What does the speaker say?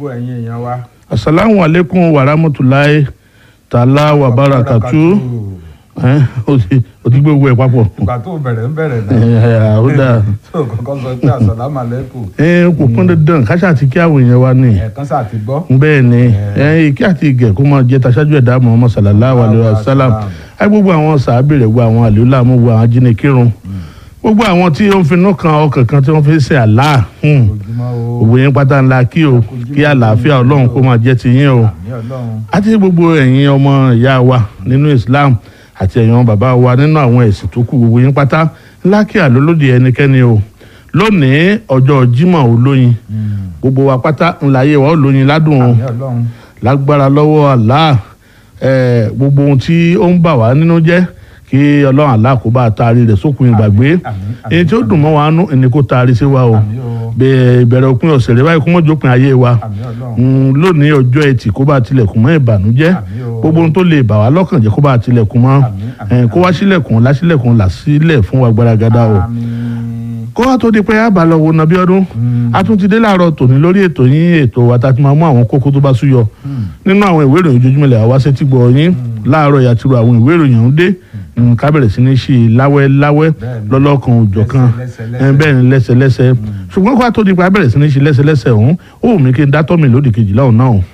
gbogbo ẹ̀yin èèyàn wa. asalaamu aleykum wa rahmatulahi taala wa barakatu ẹ o ti o ti gbé gbogbo ẹ papọ̀ ìgbà tó bẹ̀rẹ̀ ń bẹ̀rẹ̀ ẹ náà. ẹ ó dáa tó kọ́kọ́ sọ pé àsàlámù àlékún ẹ kò pọn dandan káṣá ti kí àwọn èèyàn wa ni ẹ̀ẹ̀kan sáà ti gbọ́. bẹ́ẹ̀ ni ẹ ìkí àti ìgẹ̀ kó máa jẹ́ taṣájú ẹ̀dá Muhammad sallallahu alayhi wa sallam ẹ gbogbo àwọn sàábì rẹ̀ gbogbo àwọn àlùlá mú gbogbo àwọn ajínigbìrún gbogbo àwọn tí ó ń finú kan ọkàn kan tí wọ́n fi ń ṣe àlá ojúmọ́ o. òwò yẹn pátá ńlá kí o kí àlàáfíà ọlọ́run kó máa jẹ́ ti yín o àmì ọlọ́run. àti gbogbo ẹ̀yin ọmọ ìyá wa nínú Islam àti ẹ̀yin ọmọ bàbá wa nínú àwọn ẹ̀sìn tó kù gbogbo yín pátá ńlá kí àlólódì ẹnikẹ́ni o lónìí ọjọ́ Jímọ̀ olóyin gbogbo wa pátá ńláyé wa olóyin ládùn o àmì ọlọ́run. lágbára lọ́wọ́ Allah ẹ̀ gbogbo ohun tí ó ń bà wá nínú jẹ́ kí ọlọ́run Allah kó bá a taari rẹ̀ sókun ìgbàgbé àmín, àmín. èyí tí ó dùn mọ́ wa nú ẹni kó taari sí wa o àmì o. bẹ́ẹ̀ ìbẹ̀rẹ̀ òpin ọ̀sẹ̀ rẹ̀ báyìí kó mọ́ jópin ayé wa àmì ọlọ́run. Mm, lónìí ọjọ́ ẹtì kó bá tilẹ̀kùn mọ́ ìbànújẹ́ Àmín o. gbogbo ohun tó lè bà wá lọ́kàn jẹ́ kó bá tilẹ̀kùn mọ́ Àmín, àmín, Eh, kó wá sílẹ̀kùn lásílẹ̀kùn làsílẹ̀ fún wa gbaragada o àmín. kó wá tó di pé a bá lọ wo nàbí ọdún a tún ti dé láàárọ̀ tòní lórí ètò yín ètò wa tá a ti máa mú àwọn kókó tó bá súyọ nínú àwọn ìwé ìròyìn ojoojúmọ́ ilẹ̀ àwa sétí gbọ́ yín láàárọ̀ yàtúrò àwọn ìwé ìròyìn ọ̀hún dé Mm, ká bẹ̀rẹ̀ sí ní ṣe láwẹ́ láwẹ́ Bẹ́ẹ̀ni. lọ́lọ́kan òjọ̀kan Lẹ́sẹ̀, Eh, bẹ́ẹ̀ ni lẹ́sẹ̀lẹ́sẹ̀ ṣùgbọ́n kó wá tó di pé a bẹ̀rẹ̀ sí ní ṣe lẹ́sẹ̀lẹ́sẹ̀ ọ̀hún ó wù mí kí n dátọ́ mi lódì kejìlá ọ̀hún náà